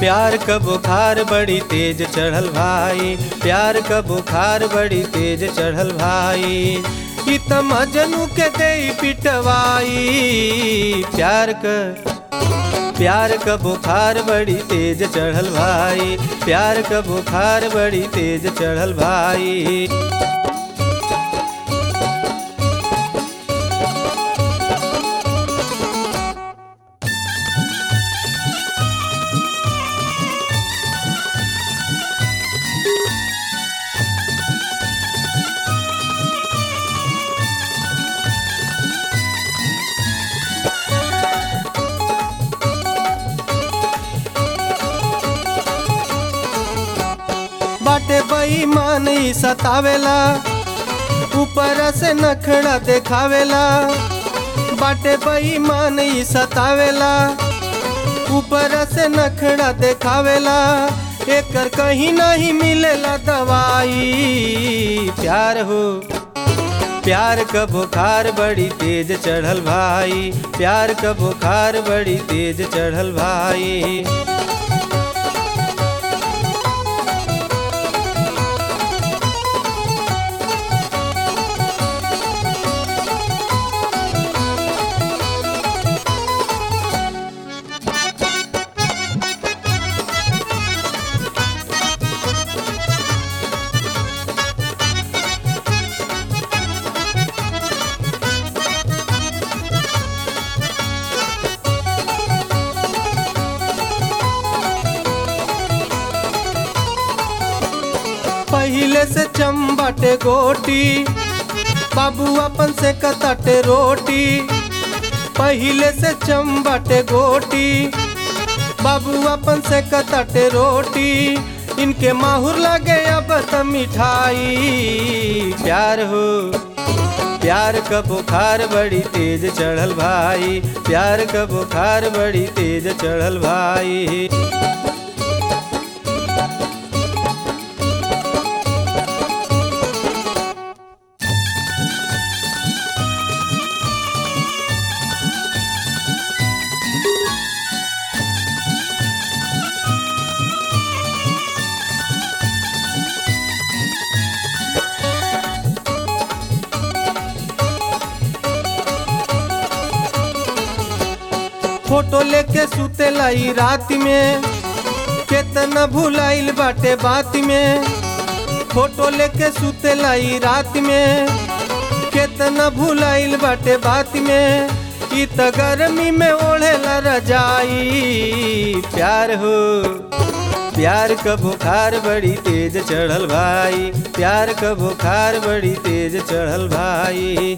प्यार क बुखार बड़ी तेज चढ़ल भाई प्यार क बुखार बड़ी तेज चढ़ल भाई ई त मजनू के दे पिटवाई प्यार क प्यार क बुखार बड़ी तेज चढ़ल भाई प्यार क बुखार बड़ी तेज चढ़ल भाई बाटे बेईमान ई सतावेला ऊपर से नखड़ा देखावेला बाटे बेईमान ई सतावेला ऊपर से नखड़ा देखावेला एकर कहीं नहीं मिलेला दवाई प्यार हो प्यार क बुखार बड़ी तेज चढ़ल भाई प्यार क बुखार बड़ी तेज चढ़ल भाई पहिले से चम्बटे गोटी बाबू अपन से कतटे रोटी पहिले से चम्बटे गोटी बाबू अपन से कतटे रोटी इनके माहुर लगे अब त मिठाई प्यार हो प्यार क बुखार बड़ी तेज चढ़ल भाई प्यार क बुखार बड़ी तेज चढ़ल भाई फोटो लेके सुतेला ई रात में केतना भुलाइल बाटे बात में फोटो लेके सुतेला ई रात में केतना भुलाइल बाटे बात में ई त गर्मी में ओढ़ेला रजाई प्यार हो प्यार क बुखार बड़ी तेज चढ़ल भाई प्यार क बुखार बड़ी तेज चढ़ल भाई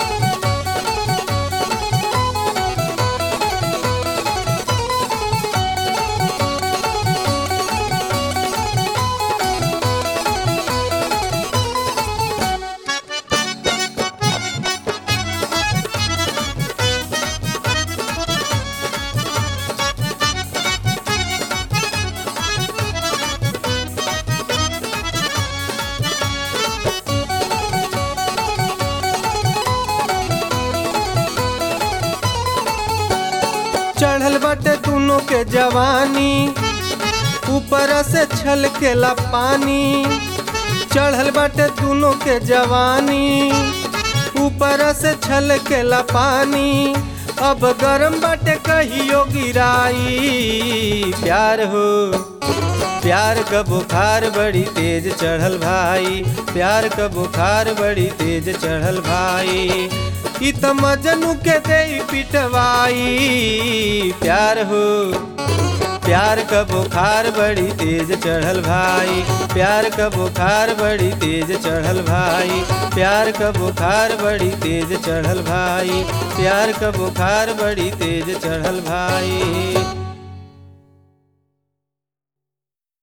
चढ़ल बाटे दोनों के जवानी ऊपर से छलकेला पानी चढ़ल बाटे दोनों के जवानी ऊपर से छलकेला पानी अब गरम बाटे कहियो गिराई प्यार हो प्यार क बुखार बड़ी तेज चढ़ल भाई प्यार क बुखार बड़ी तेज चढ़ल भाई ई त मजनू के दे पिटवाई प्यार हो प्यार क बुखार बड़ी तेज चढ़ल भाई प्यार क बुखार बड़ी तेज चढ़ल भाई प्यार क बुखार बड़ी तेज चढ़ल भाई प्यार क बुखार बड़ी तेज चढ़ल भाई